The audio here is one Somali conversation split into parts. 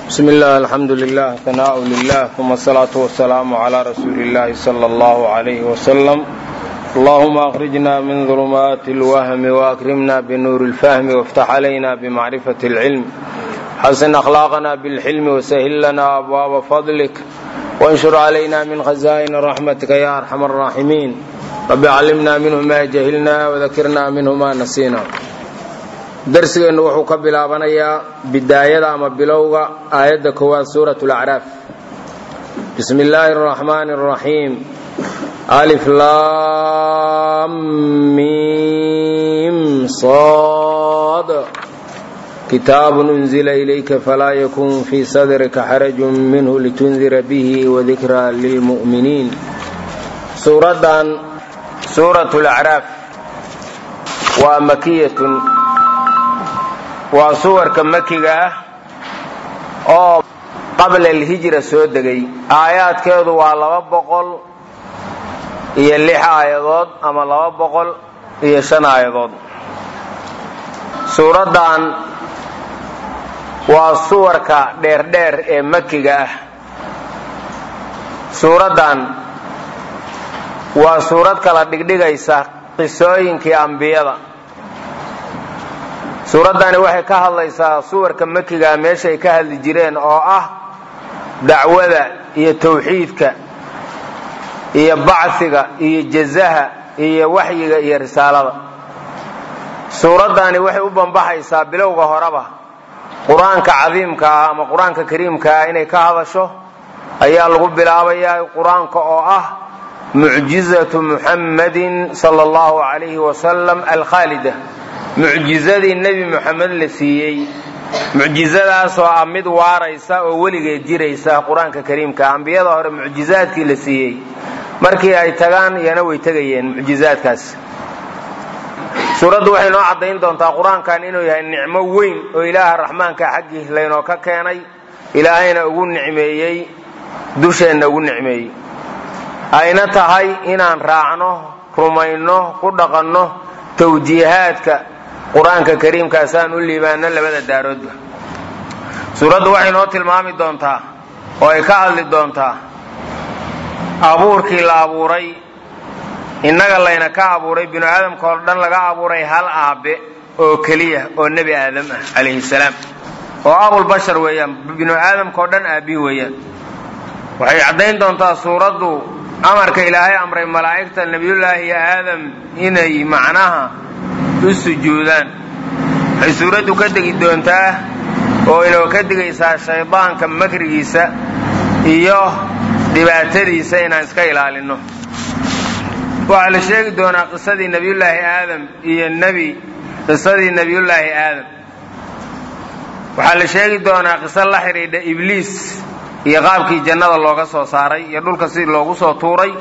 بسم الله الحمد لله ثناء لله ثم الصلاة والسلام على رسول الله صلى الله عليه وسلم اللهم أخرجنا من ظلمات الوهم وأكرمنا بنور الفهم وافتح علينا بمعرفة العلم حسن أخلاقنا بالحلم وسهل لنا أبواب فضلك وانشر علينا من خزائن رحمتك يا أرحم الراحمين رب علمنا منه ما جهلنا وذكرنا منه ما نسينا darsigeennu wuxuu ka bilaabanayaa bidaayada ama bilowga aayadda koowaad suurat lacraaf bismi illaahi araxmaani araxiim alif laamim sad kitaabun unzila ilayka falaa yakun fii sadrika xarajun minhu litundira bihi wadikraa lilmu'miniin suuraddan suurat lacraaf waa makiyatun waa suwarka makiga ah oo qabla alhijra soo degay aayaadkeedu waa laba boqol iyo lix aayadood ama laba boqol iyo shan aayadood suuraddan waa suwarka dheerdheer ee makiga ah suuraddan waa suurad kala dhigdhigaysa qisooyinkii ambiyada suuraddani waxay ka hadlaysaa suwarka makiga meeshay ka hadli jireen oo ah dacwada iyo tawxiidka iyo bacsiga iyo jazaha iyo waxyiga iyo risaalada suuraddani waxay u bambaxaysaa bilowga horeba qur-aanka cadiimka ah ama qur-aanka kariimka ah inay ka hadasho ayaa lagu bilaabayaa qur-aanka oo ah mucjizatu muxammadin sala allahu calayhi wasalam alkhaalida mucjizadii nebi moxamed la siiyey mucjizadaasoo ah mid waaraysa oo weligeed jiraysa qur-aanka kariimka ambiyada hore mucjizaadkii la siiyey markii ay tagaan iyana way tegayeen mucjizaadkaas suuraddu waxay noo caddayn doontaa qur-aankan inuu yahay nicmo weyn oo ilaaha raxmaanka xaggii laynoo ka keenay ilaahayna ugu nicmeeyey dusheenna ugu nicmeeyey ayna tahay inaan raacno rumayno ku dhaqanno tawjiihaadka qur-aanka kariimkaasaan u liibaano labada daaroodba suuraddu waxay noo tilmaami doontaa oo ay ka hadli doontaa abuurkii la abuuray innaga layna ka abuuray binu aadamka oo dhan laga abuuray hal aabe oo keliya oo nebi aadam ah calayhi salaam oo abulbashar weeyaan binu aadamka oo dhan aabbihi weeyaan waxay caddayn doontaa suuraddu amarka ilaahay amray malaa'igta nebiyullaahi aadam inay macnaha u sujuudaan waxay suuraddu ka degi doontaa oo inoo ka digaysaa shaydaanka makrigiisa iyo dhibaatadiisa inaan iska ilaalinno waxaa la sheegi doonaa qisadii nebiyullaahi aadam iyo nebi qisadii nebiyullaahi aadam waxaa la sheegi doonaa qiso la xidhiidha ibliis iyo qaabkii jannada looga soo saaray iyo dhulka sidii loogu soo tuuray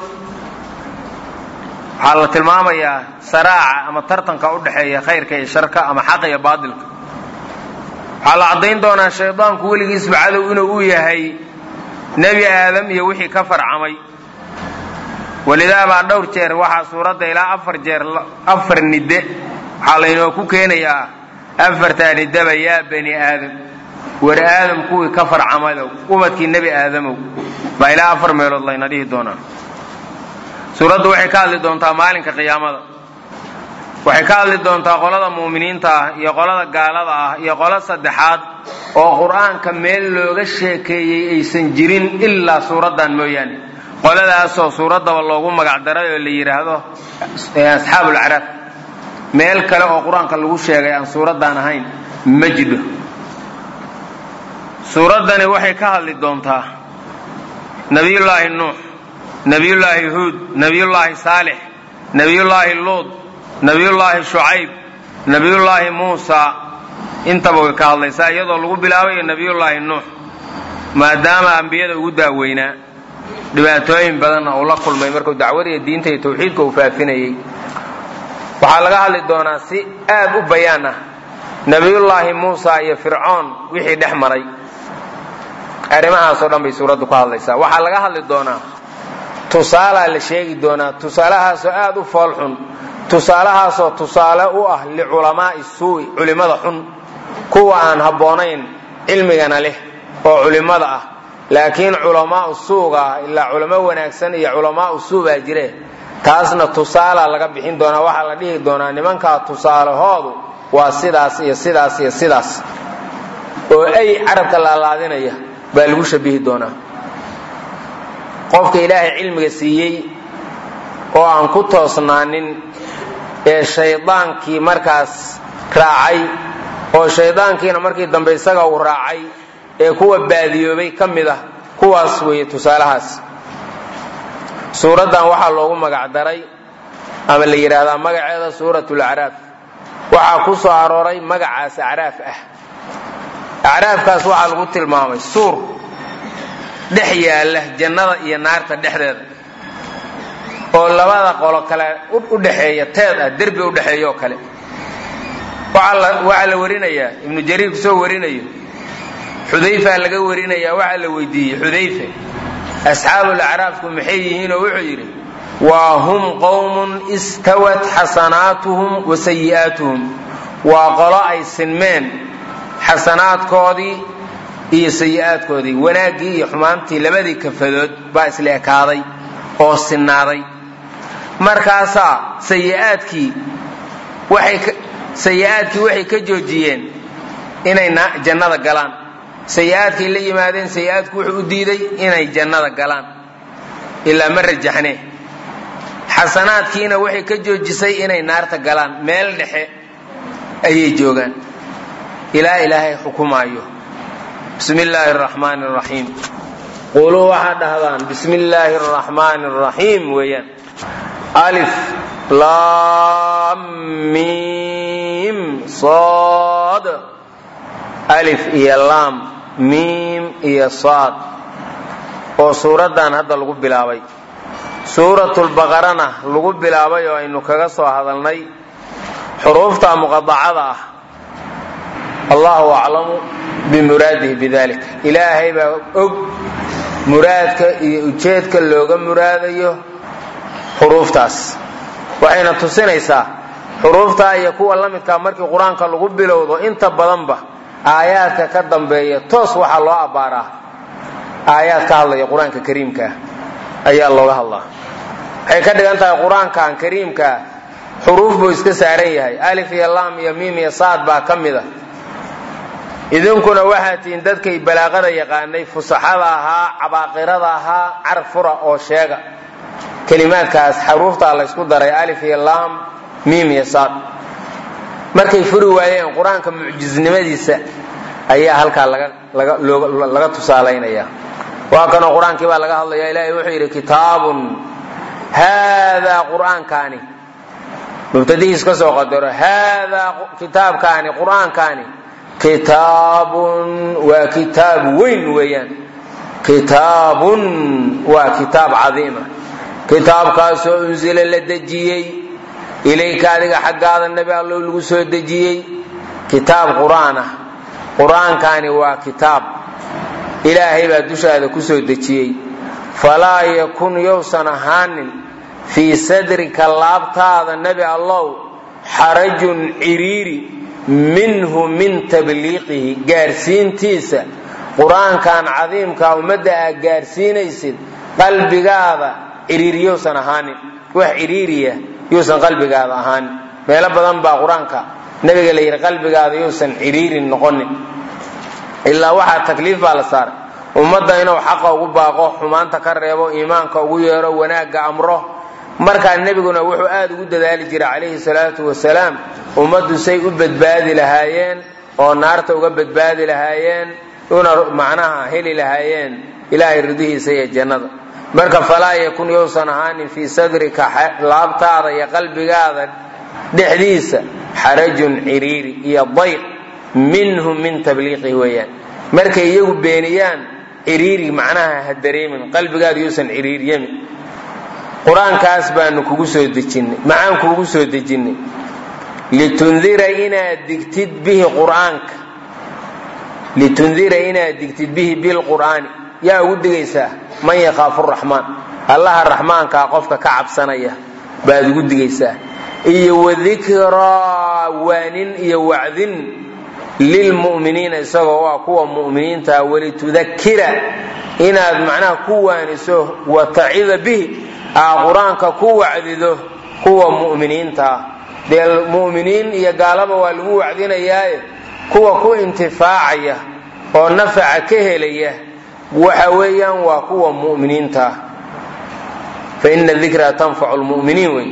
waxaa la tilmaamayaa saraaca ama tartanka u dhexeeya khayrka iyo sharka ama xaqa iyo baadilka waxaa la caddayn doonaa shaydaanku weligiisba cadow inuu u yahay nebi aadam iyo wixii ka farcamay walidaabaa dhowr jeer waxaa suuradda ilaa afar jeer afar nidde waxaa laynoo ku keenayaa afartaa niddaba yaa bani aadam war aadam kuwii ka farcamadow ubadkii nebi aadamow baa ilaa afar meelood layna dhihi doonaa suuraddu waxay ka hadli doontaa maalinka qiyaamada waxay ka hadli doontaa qolada mu'miniinta ah iyo qolada gaalada ah iyo qolo saddexaad oo qur-aanka meel looga sheekeeyey aysan jirin ilaa suuraddan mooyaane qoladaasoo suuraddaba loogu magacdaray oo la yidhaahdo asxaabulacraaf meel kale oo qur-aanka lagu sheegay aan suuraddan ahayn ma jidho suuraddani waxay ka hadli doontaa nebiyullaahi nuux nebiyullaahi huud nebiyullaahi saalix nebiyullaahi luud nebiyullaahi shucayb nebiyullaahi muusa intaba way ka hadlaysaa iyadoo lagu bilaabayo nebiyullaahi nuux maadaama ambiyada ugu daaweynaa dhibaatooyin badanna uu la kulmay markuu dacwadiiyo diinta iyo tawxiidka uu faafinayey waxaa laga hadli doonaa si aad u bayaan ah nebiyullaahi muusa iyo fircoon wixii dhex maray arrimahaasoo dhan bay suuraddu ka hadlaysaa waxaa laga hadli doonaa tusaalaa la sheegi doonaa tusaalahaasoo aad u foolxun tusaalahaasoo tusaale u ah liculamaa'i suu'i culimmada xun kuwa aan habboonayn cilmigana leh oo culimmada ah laakiin culamaau suuga ah ilaa culamo wanaagsan iyo culamaau suu baa jire taasna tusaala laga bixin doonaa waxaa la dhihi doonaa nimankaa tusaalahoodu waa sidaas iyo sidaas iyo sidaas oo ay carabka laalaadinaya baa lagu shabihi doonaa qofka ilaahay cilmiga siiyey oo aan ku toosnaanin ee shaydaankii markaas raacay oo shaydaankiina markii dambe isaga uu raacay ee kuwa baadiyoobay ka mid ah kuwaas weeye tusaalahaas suuraddan waxaa loogu magac daray ama la yidhaahdaa magaceeda suurat lacraaf waxaa ku soo arooray magacaas acraaf ah acraafkaas waxaa lagu tilmaamay suur dhex yaalla jannada iyo naarta dhexdeeda oo labada qolo kale u dhexeeya teed ah derbi u dhexeeya oo kale waxaa la warinayaa ibnu jariir kusoo warinayo xudayfa laga warinayaa waxaa la weydiiyey xudayfe asxaabul acraafku maxay yihiinoo wuxuu yidhi waa hum qowmun istawat xasanaatuhum wa sayi'aatuhum waa qolo ay sinmeen xasanaadkoodii iyo sayi'aadkoodii wanaaggii iyo xumaantii labadii kafadood baa isla ekaaday oo sinnaaday markaasaa sayi'aadkii waxay sayi'aadkii waxay ka joojiyeen inay jannada galaan sayi'aadkay la yimaadeen sayi'aadku wuxuu u diiday inay jannada galaan ilaa ma rajaxne xasanaadkiina waxay ka joojisay inay naarta galaan meel dhexe ayay joogaan ilaa ilaahay xukumaayo bismi illaahi araxmaani araxiim quluu waxaad dhahdaan bismi illaahi araxmaani araxiim weeyaan alif laam miim sood alif iyo laam miim iyo saad oo suuraddan hadda lagu bilaabay suuratulbaqarana lagu bilaabay oo aynu kaga soo hadalnay xuruufta muqadacada ah allahu aclamu bimuraadihi bidalik ilaahay baa og muraadka iyo ujeedka looga muraadayo xuruuftaas waxayna tusinaysaa xuruuftaa iyo kuwa la midkaa markii qur-aanka lagu bilowdo inta badanba aayaadka ka dambeeya toos waxaa loo abbaaraa aayaad ka hadlaya qur-aanka kariimkaa ayaa looga hadlaa waxay ka dhigan tahay qur-aankan kariimkaa xuruuf buu iska saaran yahay alif iyo laam iyo miim iyo saad baa ka mid a idinkuna waxaa tihiin dadkay balaaqada yaqaanay fusaxada ahaa cabaaqirada ahaa carab fura oo sheega kelimaadkaas xaruuftaa laysku daray alif iyo laam miim iyo saad markay furi waayeen qur-aanka mucjisnimadiisa ayaa halkaa laga tusaalaynaya waa kanoo qur-aankii baa laga hadlaya ilaahay wuxuu yidhi kitaabun haadaa qur'aankaani mubtadihiis ka soo qadaro haadaa kitaabkaani qur'aankaani kitaabun waa kitaab weyn weeyaan kitaabun waa kitaab cadiima kitaabkaasoo unsila la dejiyey ilayka adiga xaggaada nebi allow lagu soo dejiyey kitaab qur-aan ah qur-aankaani waa kitaab ilaahay baa dushaada ku soo dejiyey falaa yakun yowsan ahaanin fii sadrika laabtaada nebi allow xarajun ciriiri minhu min tabliiqihi gaarsiintiisa qur-aankan cadiimkaa ummadda aad gaarsiinaysid qalbigaada ciriiri yowsan ahaanin wax ciriiriya yuusan qalbigaada ahaanin meelo badan baa qur-aanka nabiga la yidhi qalbigaada yuusan ciriirin noqonin ilaa waxaa takliif baa la saaray ummadda inuu xaqa ugu baaqo xumaanta ka reebo iimaanka ugu yeero wanaagga amro markaa nebiguna wuxuu aad ugu dadaali jiray calayhi salaatu wasalaam ummaddu say u badbaadi lahaayeen oo naarta uga badbaadi lahaayeen una macnaha heli lahaayeen ilaahay ridihiisa iyo jannada marka falaa yakun yousan ahaanin fii sadrika laabtaada iyo qalbigaada dhexdiisa xarajun ciriiri iyo dayq minhum min tabliiqihi weeyaan markay iyagu beeniyaan ciriiri macnaha ha dareemin qalbigaada yuusan ciriiryamin qur-aankaas baanu kugu soo dejinnay maxaan kuugu soo dejinnay litundira inaad digtid bihi qur-aanka litundira inaad digtid bihi bilqur'aani yaa ugu digaysaa man yakhaafu raxmaan allaha raxmaankaa qofka ka cabsanaya baad ugu digaysaa iyo wadikraa waanin iyo wacdin lilmu'miniina isagoo waa kuwa mu'miniinta walitudakira inaad macnaha ku waaniso wa tacida bihi aa qur-aanka ku wacdido kuwa mu'miniintaa dee mu'miniin iyo gaalaba waa lagu wacdinayaaye kuwa ku intifaacaya oo nafaca ka helaya waxa weeyaan waa kuwa mu'miniintaa fa ina dikra tanfacu lmu'miniin wey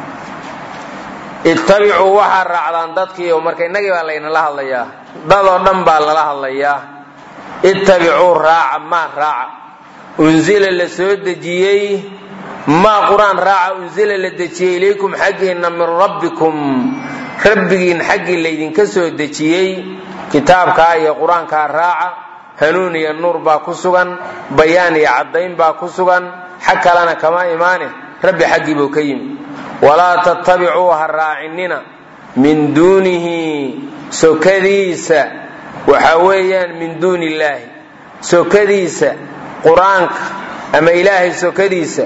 ittabicuu waxaa raacdaan dadkiio marka innagii baa laynala hadlayaa dadoo dhan baa lala hadlayaa ittabicuu raaca maa raaca unzila la soo dejiyey maa qur-aan raaca unzila la dejiyey ilaykum xaggiinna min rabbikum rabbigiin xaggii laydinka soo dejiyey kitaabkaa iyo qur-aankaa raaca hanuun iyo nuur baa ku sugan bayaan iyo caddayn baa ku sugan xag kalena kama imaane rabbi xaggii buu ka yimi walaa tattabicuu ha raacinina min duunihi sokadiisa waxa weeyaan min duuni illaahi sokadiisa qur-aanka ama ilaahay sokadiisa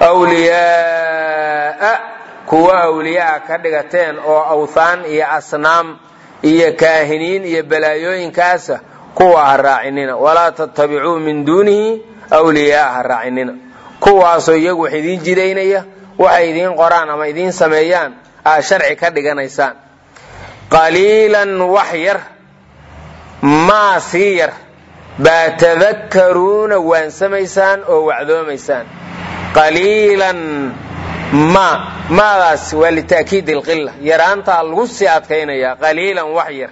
wliyaaa kuwa awliyaa ka dhigateen oo awthaan iyo asnaam iyo kaahiniin iyo balaayooyinkaasa kuwa ha raacinina walaa tattabicuu min duunihi wliyaaa ha raacinina kuwaasoo iyagu wax idiin jidaynaya waxay idiin qoraan ama idiin sameeyaan aa sharci ka dhiganaysaan qaliilan wax yar maa sii yar baa tadakkaruuna waansamaysaan oo wacdoomaysaan qaliilan ma maadaas waa lita'kiid ilqila yaraantaa lagu sii adkaynaya qaliilan wax yar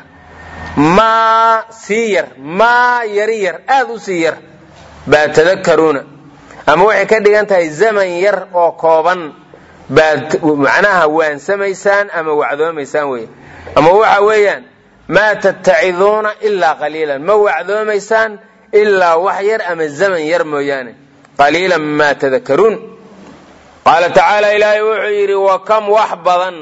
maa sii yar maa yari yar aad u sii yar baa tadakkaruuna ama waxay ka dhigan tahay zaman yar oo kooban baad macnaha waansamaysaan ama wacdoomaysaan wey ama waxa weeyaan maa tattaciduuna ilaa qaliilan ma wacdoomaysaan ilaa wax yar ama zaman yar mooyaane qaliilan maa tadakaruun qaala tacaala ilaahay wuxuu yidhi wa kam wax badan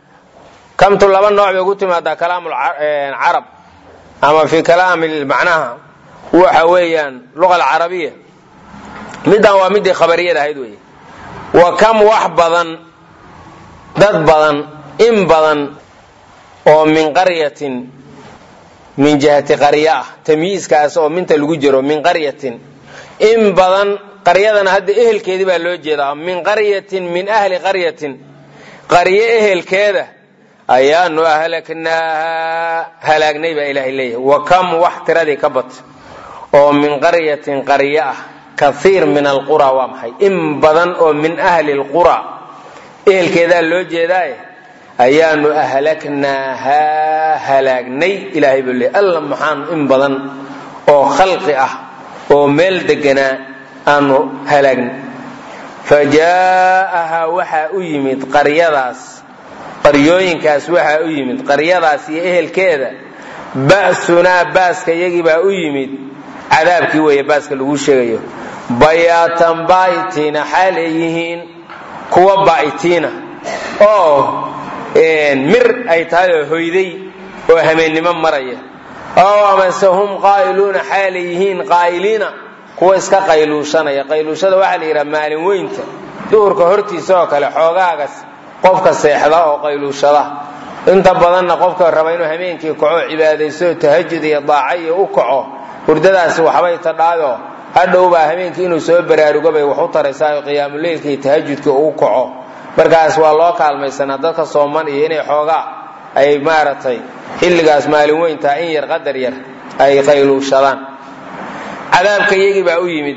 kamtu laba nooc bay ku timaadaa kalaam carab ama fi kalaami macnaha waxa weeyaan luqa alcarabiya middan waa midii khabariyada ahayd wey wa kam wax badan dad badan in badan oo min qaryatin min jihati qarya ah tamyiiskaas oo minta lagu jiro min qaryatin in badan qaryadana hadda ehelkeedii baa loo jeedaa min qaryatin min ahli qaryatin qaryo ehelkeeda ayaanu ahlaknaaha halaagnay baa ilaahay leeyahay wa kam wax tiradii ka bat oo min qaryatin qaryo ah kaiir min alqura waa maxay in badan oo min ahli lqura ehelkeedaa loo jeedaaye ayaanu ahlaknaahaa halaagnay ilaahay buu leey alla maxaan in badan oo khalqi ah oo meel deganaa aanu halaagnay fa jaa'ahaa waxaa u yimid qaryadaas qaryooyinkaas waxaa u yimid qaryadaas iyo ehelkeeda ba'sunaa baaska yagiibaa u yimid cadaabkii weeye baaska lagu sheegayo bayaatan baa'itiina xaalay yihiin kuwa baa'itiina oo mir ay tahay oo hoyday oo hameennimo maraya oo amase hum qaa'iluuna xaalay yihiin qaa'iliina kuwa iska qayluushanaya qayluushada waxaa la yidhaha maalin weynta duhurka hortiisa oo kale xoogaagas qofka seexda oo qayluushada inta badanna qofka raba inuu hameenkii kaco cibaadayso tahajud iyo daaca iyo u kaco hurdadaasi waxbay tadhaayo hadhowbaa habeenkii inuu soo baraarugo bay wax u taraysaa qiyaamuleylka iyo tahajudka uu kaco markaas waa loo kaalmaysanaa dadka sooman iyo inay xoogaa ay maaragtay xilligaas maalin weyntaa in yar qadar yar ay qayluushadaan cadaabka iyagii baa u yimid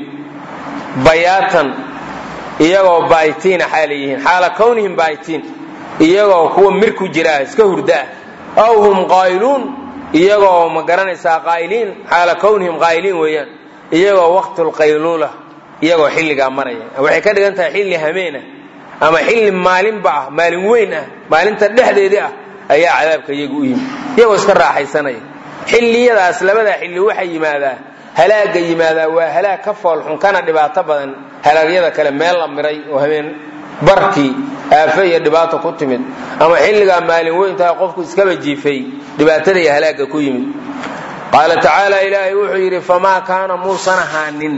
bayaatan iyagoo baayitiina xaalay yihiin xaala kownihim baayitiin iyagoo kuwa mir ku jira iska hurdaa aw hum qaa'iluun iyagoo ma garanaysaa qaa'iliin xaala kownihim qaa'iliin weeyaan iyagoo waqtulqayluula iyagoo xilligaa maraya waxay ka dhigan tahay xilli hameena ama xilli maalinba ah maalin weyn ah maalinta dhexdeedii ah ayaa cadaabka iyagu u yimid iyagoo iska raaxaysanaya xilliyadaas labadaa xilli waxay yimaadaa halaaga yimaadaa waa halaag ka foolxun kana dhibaato badan halaagyada kale meel la miray oo habeen barkii aafo iyo dhibaato ku timid ama xilligaa maalin weyntaha qofku iskaba jiifay dhibaatada iyo halaagga ku yimid qaala tacaala ilaahay wuxuu yidhi famaa kaana muusan ahaanin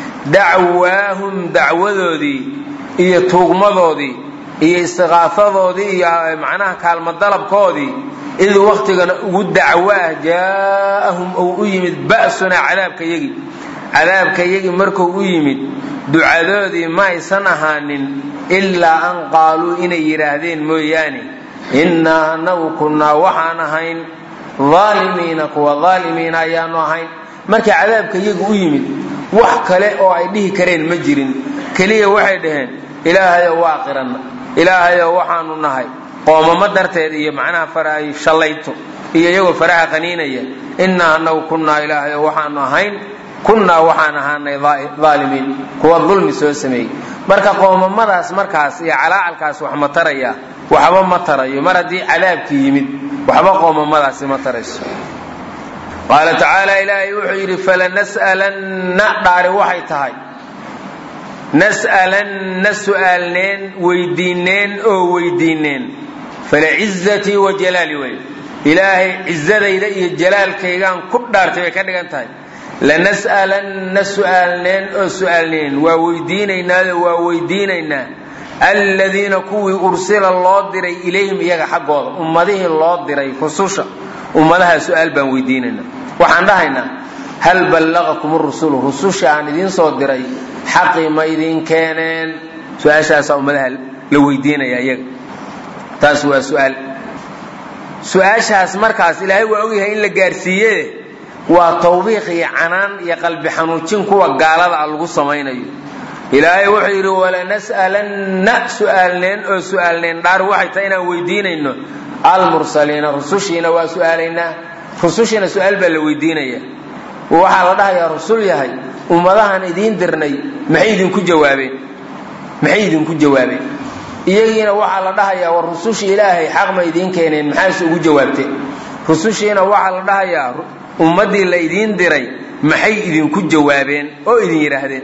dacwaahum dacwadoodii iyo tuugmadoodii iyo istiqaafadoodii iyo macnaha kaalmo dalabkoodii id waktigana ugu dacwo ah jaa'ahum ou u yimid ba'sunaa cadaabka yagi cadaabka yagi markuu u yimid ducadoodii ma aysan ahaanin ilaa an qaaluu inay yidhaahdeen mooyaane innaa anagu kunnaa waxaan ahayn aalimiina kuwa aalimiina ayaanu ahayn markii cadaabka yagu u yimid wax kale oo ay dhihi kareen ma jirin keliya waxay dhaheen ilaahayow waa qiranna ilaahayow waxaanu nahay qoomamo darteed iyo macnaha faraay shallayto iyo iyagoo faraha qaniinaya innaa anagu kunnaa ilaahayow waxaanu ahayn kunnaa waxaan ahaanay aalimiin kuwa dulmi soo sameeyey marka qoomamadaas markaas iyo calaacalkaas wax ma taraya waxba ma tarayo mar haddii cadaabkii yimid waxba qoomamadaasi ma tarayso qaala tacaala ilaahay wuxuu yidhi falanas'alanna dhaari waxay tahay nas'alanna su'aalneen weydiineen oo weydiineen falacizatii wa jalaali wey ilaahay cizadayda iyo jalaalkaygaan ku dhaartay bay ka dhigan tahay lanas'alanna su'aalneen oo su'aalneen waa weydiinaynaado waa weydiinaynaa aladiina kuwii ursila loo diray ilayhim iyaga xaggooda ummadihii loo diray rususha ummadaha su'aal baan weydiinaynaa waxaan dhahaynaa hal ballaqakum rusulu rususha aan idiin soo diray xaqii ma idiin keeneen su-aashaasaa ummadaha la weydiinaya iyaga taas waa su'aal su-aashaas markaas ilaahay waa ogyahay in la gaarsiiye waa tawbiiq iyo canaan iyo qalbi xanuujin kuwa gaalada a lagu samaynayo ilaahay wuxuu yidhi walanas'alanna su'aalneen oo su'aalneen dhaar waxay tahay inaan weydiinayno almursaliina rusushiina waa su'aalaynaa rusushiina su'aal baa la weydiinaya waxaa la dhahayaa rusul yahay ummadahan idiin dirnay maxay idinku jawaabeen maxay idinku jawaabeen iyagiina waxaa la dhahayaa war rusushii ilaahay xaq ma idiin keeneen maxaase ugu jawaabteen rusushiina waxaa la dhahayaa ummaddii la idiin diray maxay idinku jawaabeen oo idin yidhaahdeen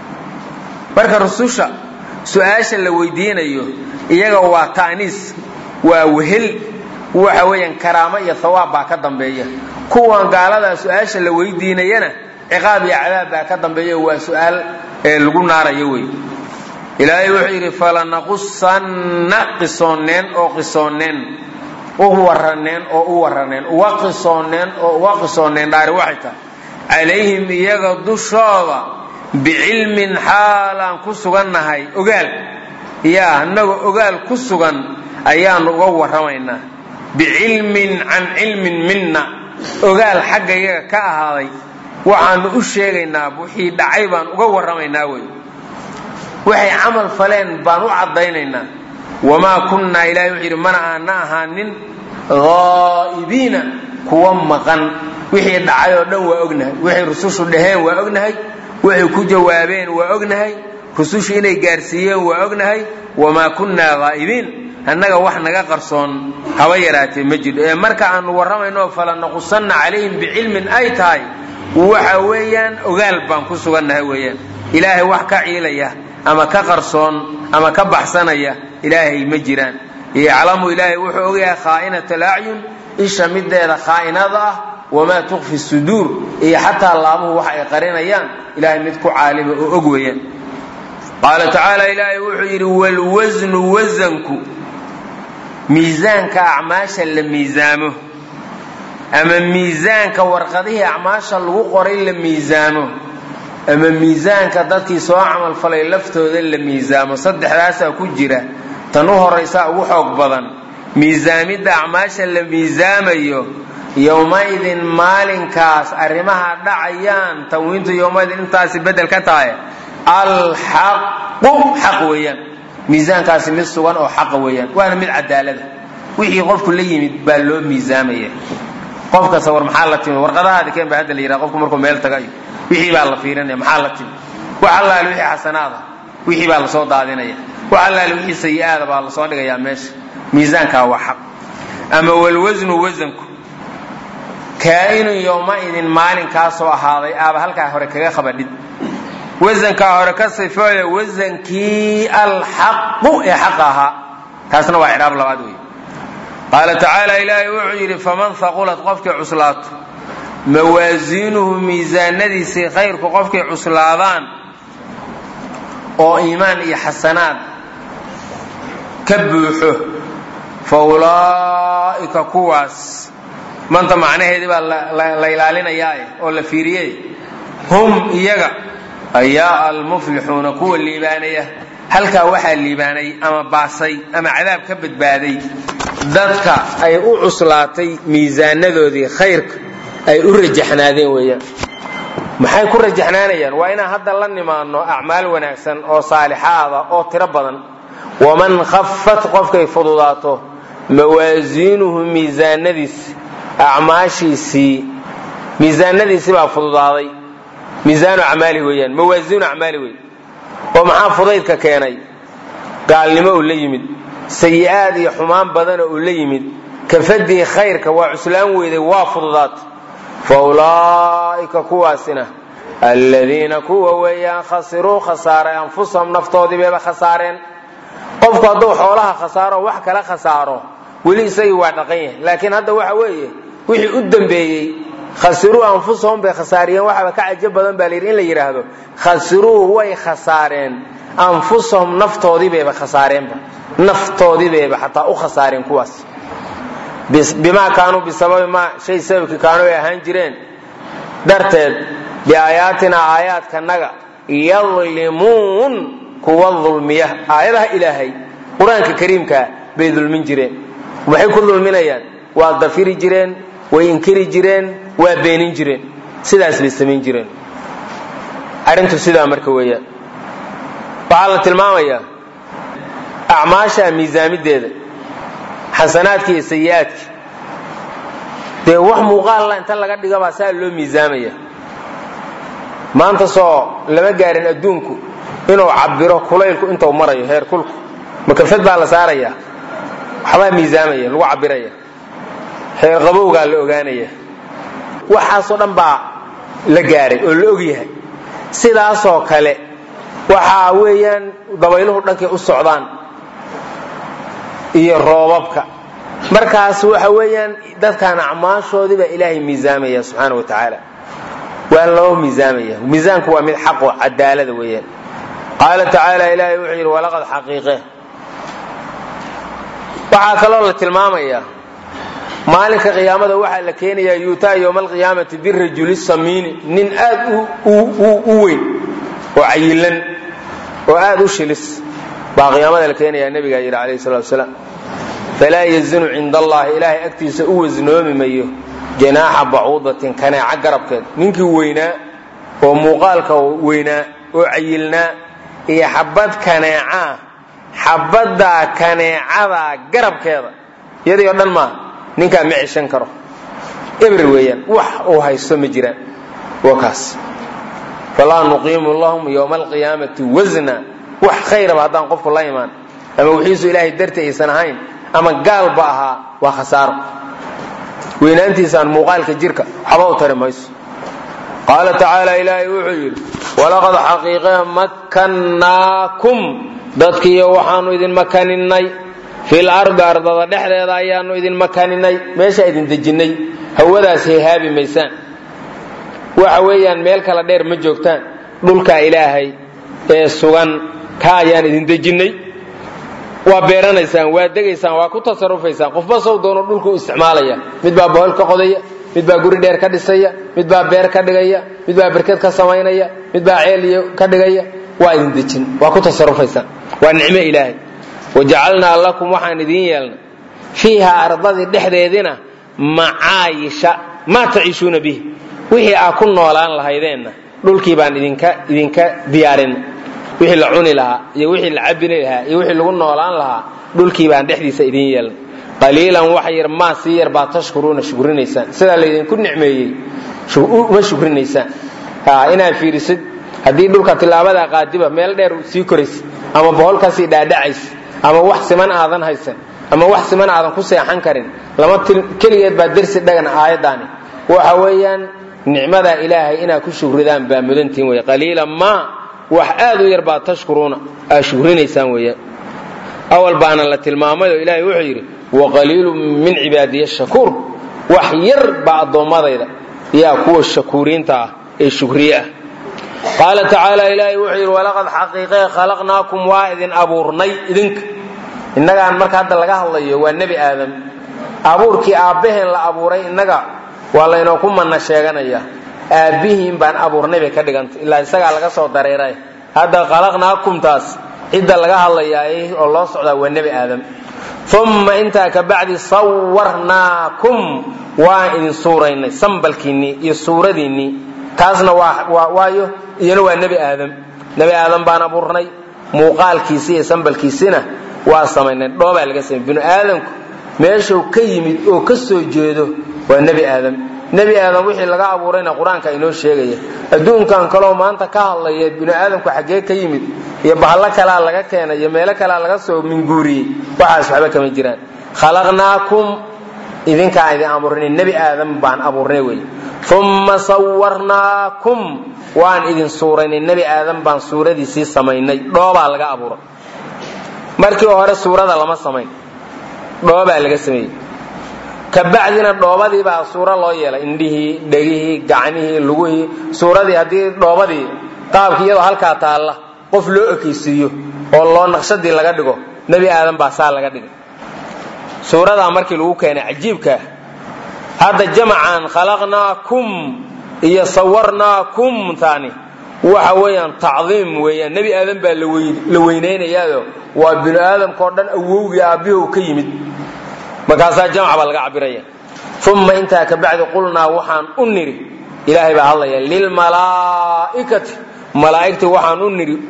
marka rususha su-aasha la weydiinayo iyaga waa ta'niis waa wehel waxa weeyaan karaamo iyo hawaab baa ka dambeeya kuwan gaaladaa su-aasha la weydiinayana ciqaab iyo cadaab baa ka dambeeya waa su-aal ee lagu naarayo wey ilaahay wuxuu yidhi falanaqusanna qisoonneen oo qisoonneen u warraneen oo u warraneen uga qisoonneen oo uga qisoonneen dhaari waxay tahay calayhim iyaga dushooda bicilmin xaalaan ku sugannahay ogaal yaa annagoo ogaal ku sugan ayaanu uga warramaynaa bicilmin can cilmin minna ogaal xagga iyaga ka ahaaday waxaanu u sheegaynaa wixii dhacay baan uga warramaynaa wey waxay camal faleen baan u caddaynaynaa wamaa kunnaa ilahay wuxuu yidhi mana aana ahaanin haa'ibiina kuwa maqan wixii dhacay oo dhan waa ognahay waxay rusushu dhaheen waa ognahay waxay ku jawaabeen waa ognahay rusushu inay gaarsiiyeen waa ognahay wamaa kunnaa haa'ibiin annaga wax naga qarsoon haba yaraatee ma jiro ee marka aanu warramayno falanaqusanna calayhim bicilmin ay tahay waxa weeyaan ogaal baan ku sugannahay weeyaan ilaahay wax ka ciilaya ama ka qarsoon ama ka baxsanaya ilaahay ma jiraan yaclamu ilaahay wuxuu ogyahay khaa'inat alacyun isha mideeda khaa'inada ah wamaa tukfi suduur iyo xataa laabuhu wax ay qarinayaan ilahay mid ku caalima oo og weeyaan qaala tacaala ilaahay wuxuu yidhi walwasnu wasanku miisaanka acmaasha la miisaamo ama miisaanka warqadihii acmaasha lagu qoray la miisaamo ama miisaanka dadkii soo camalfalay laftooda la miisaamo saddexdaasaa ku jira tan u horaysaa ugu xoog badan miisaamidda acmaasha la miisaamayo yowmaydin maalinkaas arrimaha dhacayaan tanwiintu yowmaydin intaasi bedel ka tahay alxaqu xaq weeyaan miisaankaasi mid sugan oo xaqa weeyaan waana mid cadaalada wixii qofku la yimid baa loo miisaamaya qof kasta war maxaa la timi warqadahaadi keen baa hadda la yidhaha qofku markuu meel tagayo wixii baa la fiirinaya maxaa la timi wax allaale wixii xasanaada wixii baa lasoo daadinaya wax allaale wixii sayi-aada baa lasoo dhigayaa meesha miisaankaa waa xaq ama walwasnu wasanku kaa'inun yowma-idin maalinkaasoo ahaaday aaba halkaa hore kaga qabadhid wasankaa hore ka sifooya wasankii alxaqu ee xaqa ahaa taasna waa icraab labaad wey qaala tacaala ilaahay wuxuu yidhi faman haqulat qofkii cuslaato mawaasiinuhu miisaanadiisii khayrku qofkay cuslaadaan oo iimaan iyo xasanaad ka buuxo fa ulaa'ika kuwaas manta macnaheedii baa la ilaalinayaa oo la fiiriyey hum iyaga ayaa almuflixuuna kuwa liibaanaya halkaa waxaa liibaanay ama baasay ama cadaab ka badbaaday dadka ay u cuslaatay miisaanadoodii khayrka ay u rajaxnaadeen weeyaan maxay ku rajaxnaanayaan waa inaan hadda la nimaano acmaal wanaagsan oo saalixaada oo tiro badan waman khafat qofkay fududaato mawaasiinuhu miisaanadiis acmaashiisii miisaanadiisii baa fududaaday miisaanu acmaali weeyaan mawaasiinu acmaali wey oo maxaa fudaydka keenay gaalnimo uu la yimid sayi-aad iyo xumaan badana uu la yimid kafadii khayrka waa cuslaan weyday waa fududaatay fa ulaa'ika kuwaasina alladiina kuwa weeyaan khasiruu khasaaray anfusahum naftoodii bayba khasaareen qofku hadduu xoolaha khasaaro wax kala khasaaro weli isagii waa dhaqan yahay laakiin hadda waxa weeye wixii u dambeeyey khasiruu anfusahum bay khasaariyeen waxaaba ka cajo badan baa layidhi in la yidhaahdo khasiruu way khasaareen anfusahum naftoodii bayba khasaareenba naftoodii bayba xataa u khasaareen kuwaas bimaa kaanuu bisababi maa shay sababkii kaanuu ay ahaan jireen darteed biaayaatinaa aayaadkanaga yadlimuun kuwa dulmiya aayadaha ilaahay qur-aanka kariimkaa bay dulmin jireen maxay ku dulminayaan waa dafiri jireen way inkiri jireen waa beenin jireen sidaas bay samayn jireen arrintu sidaa marka weeyaan waxaa la tilmaamayaa acmaasha miisaamideeda xasanaadki iyo sayi-aadki dee wax muuqaalla inta laga dhigabaa saa loo miisaamaya maanta soo lama gaarin adduunku inuu cabiro kulaylku intuu marayo heer kulku makafad baa la saaraya waxbaa miisaamaya lagu cabiraya heer qabowgaa la ogaanaya waxaasoo dhan baa la gaaray oo la ogyahay sidaasoo kale waxaa weeyaan dabayluhu dhankay u socdaan iyo roobabka markaas waxa weeyaan dadkan acmaashoodii baa ilaahay miisaamaya subxaana wa tacaala waa loo miisaamaya miisaanku waa mid xaqo cadaalada weeyaan qaala tacaala ilaahay wuxuu yidhi walaqad xaqiiqe waxaa kaloo la tilmaamayaa maalinka qiyaamada waxaa la keenayaa yuutaa yowma alqiyaamati birajuli samiini nin aad u weyn oo cayilan oo aad u shilis baa qiyaamada la keenayaa nebigaa yidhi calayhi salatu wasalaam falaa yazinu cinda allahi ilaahay agtiisa u wasnoomi mayo janaaxa bacuudatin kaneeca garabkeed ninkii weynaa oo muuqaalka weynaa oo cayilnaa iyo xabad kaneecaa xabaddaa kaneecadaa garabkeeda iyadii o dhan maaha ninkaa ma ceshan karo ebr weeyaan wax uu haysto ma jiraan waa kaas falaa nuqiimu lahum yowma alqiyaamati wasna wax khayraba haddaan qofku la imaan ama wixiisu ilaahay darti aysan ahayn ama gaalba ahaa waa khasaaro weynaantiisaan muuqaalka jirka waxba u tari mayso qaala tacaala ilaahay wuxuu yidhi walaqad xaqiiqe makkannaakum dadkiiyo waxaanu idin makaninay fil ardi ardada dhexdeeda ayaanu idin makaninay meeshaa idin dejinnay hawadaas hayhaabi maysaan waxa weeyaan meel kala dheer ma joogtaan dhulkaa ilaahay ee sugan ka ayaan idin dejinnay waa beeranaysaan waa degaysaan waa ku tasarufaysaan qofba sow doono dhulku u isticmaalaya mid baa bohol ka qodaya mid baa guri dheer ka dhisaya mid baa beer ka dhigaya mid baa berked ka samaynaya mid baa ceeliyo ka dhigaya waa idin dejin waa ku tasarufaysaan waa nicmo ilaahay wajacalnaa lakum waxaan idiin yeelnay fiiha ardadii dhexdeedina macaayisha maa taciishuuna bihi wixii aa ku noolaan lahaydeenna dhulkii baan idinka idinka diyaarin wixii la cuni lahaa iyo wixii la cabini lahaa iyo wixii lagu noolaan lahaa dhulkii baan dhexdiisa idiin yeelnay qaliilan wax yar maa sii yar baa tashkuruuna shukrinaysaan sidaa laydinku nicmeeyey ma shukrinaysaan inaad fiirisid haddii dhulka tilaabada qaadiba meel dheer sii koraysa ama bohol kasii dhaadhacaysa ama wax siman aadan haysan ama wax siman aadan ku seexan karin lama keligeed baa dersi dhagan aayaddaani waxa weeyaan nicmadaa ilaahay inaad ku shukridaan baa mudantiin wey qaliilan maa wax aad u yar baa tashkuruuna aad shukrinaysaan weeyaan awal baana la tilmaamay oo ilaahay wuxuu yidhi waqaliilu min cibaadiya shakuur wax yar baa addoommadayda yaa kuwa shakuuriinta ah ee shukriye ah qaala tacaala ilaahay wuxuu yidhi walaqad xaqiiqee khalaqnaakum waa idin abuurnay idinka innagaan marka hadda laga hadlayo waa nebi aadam abuurkii aabbaheen la abuuray innaga waa laynoo ku manna sheeganaya aabbihiin baan abuurnay bay ka dhigantay ilaa isagaa laga soo dareeray hadda khalaqnaakumtaas cidda laga hadlayaa oo loo socdaa waa nebi aadam uma intaa ka bacdi sawarnaakum waan idin suuraynay sambalkiinnii iyo suuradiinnii taasna waayo iyana waa nebi aadam nebi aadam baan abuurnay muuqaalkiisi iyo sambalkiisina waa samaynay dhoobaa laga samay binu aadamku meeshuu ka yimid oo ka soo jeedo waa nebi aadam nebi aadam wixii laga abuurayna qur-aanka inoo sheegaya adduunkan kaloo maanta ka hadlaya binu aadamku xaggee ka yimid iyo bahallo kalaa laga keenay iyo meelo kalaa laga soo minguuriyey waxaas waxba kama jiraan khalaqnaakum idinkaan idin abuurnay nebi aadam baan abuurnay wey uma sawarnaakum waan idin suuraynay nebi aadam baan suuradiisii samaynay dhoobaa laga abuuray markii hore suurada lama samayn dhoobaa laga sameeyey kabacdina dhoobadii baa suuro loo yeelay indhihii dhegihii gacmihii lugihii suuradii haddii dhoobadii qaabkii iyadoo halkaa taalla qof loo ekaysiiyo oo loo naqshadii laga dhigo nebi aadan baa saa laga dhigay suuradaa markii lagu keenay cajiibkaa hadda jamacan khalaqnaakum iyo sawarnaakum taani waxa weeyaan tacdiim weeyaan nebi aadan baa la weynaynayaao waa binu aadamkao dhan awowgii aabbihi ka yimid markaasaa jamc baa laga cabiraya uma intaa ka bacdi qulnaa waxaan u nidhi ilaahay baa hadlaya lilmalaa'ikati malaa'igtii waxaan u nidhi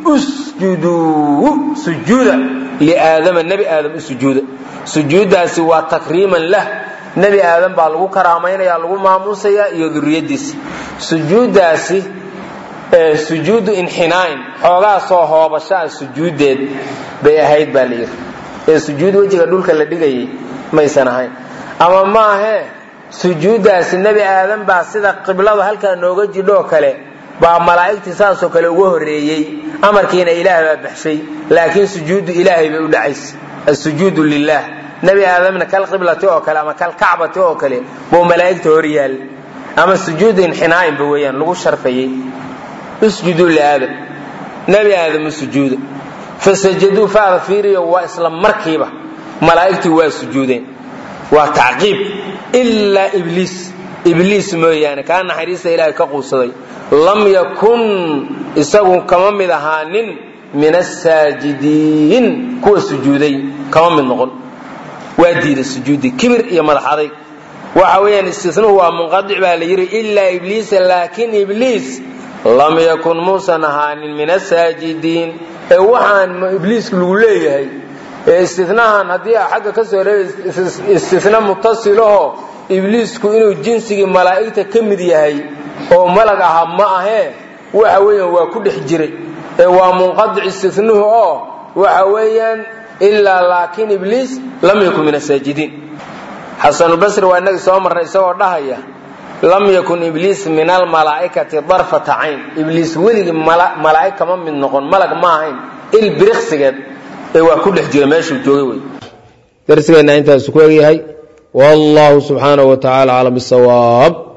usjuduu sujuuda liaadama nebi aadam u sujuuda sujuuddaasi waa takriiman lah nebi aadam baa lagu karaamaynaya lagu maamuusaya iyo duriyadiisa sujuuddaasi sujuudu inxinaain xoogaa soo hoobashaa sujuuddeed bay ahayd baa layidhi ee sujuud wejiga dhulka la dhigayay maysan ahayn ama maahee sujuuddaasi nebi aadan baa sida qibladu halkaa nooga jidhoo kale baa malaa'igtii saasoo kale uga horreeyey amarkiina ilaah baa baxshay laakiin sujuuddu ilaahay bay u dhacaysa asujuudu lilaah nebi aadamna kal qiblati oo kale ama kal kacbati oo kale buu malaa'igta hor yaal ama sujuudu inxinaa'inba weeyaan lagu sharfayey usjuduu liaadam nebi aadam u sujuuda fasajaduu faada fiiriyo waa isla markiiba malaa'igtii waa sujuudeen waa tacqiib ilaa ibliis ibliis mooyaane kaa naxariista ilaahay ka quusaday lam yakun isagu kama mid ahaanin min asaajidiin kuwa sujuuday kama mid noqon waa diiday sujuuddii kibir iyo madax adayg waxa weeyaan istisnuhu waa munqadic baa la yidhi ilaa ibliisa laakiin ibliis lam yakun muusan ahaanin min asaajidiin ee waxaan ibliiska lagu leeyahay ee istinahan haddii xagga ka soo reeba istina mutasilahoo ibliisku inuu jinsigii malaa'igta ka mid yahay oo malag ahaa ma ahee waxa weeyaan waa ku dhex jiray ee waa munqadic istinuhu oo waxa weeyaan ilaa laakiin ibliis lam yakun min asaajidiin xasanulbasri waa inagii soo marnay isagoo dhahaya lam yakun ibliis min almalaa'ikati darfata cayn ibliis weligii malaa'ig kama mid noqon malag ma ahayn il biriqsigeed ee waa ku dhex jira meeshuu joogay wey darsigeenna intaasu ku egyahay wallahu subxaanahu wa tacaala aclam bisawaab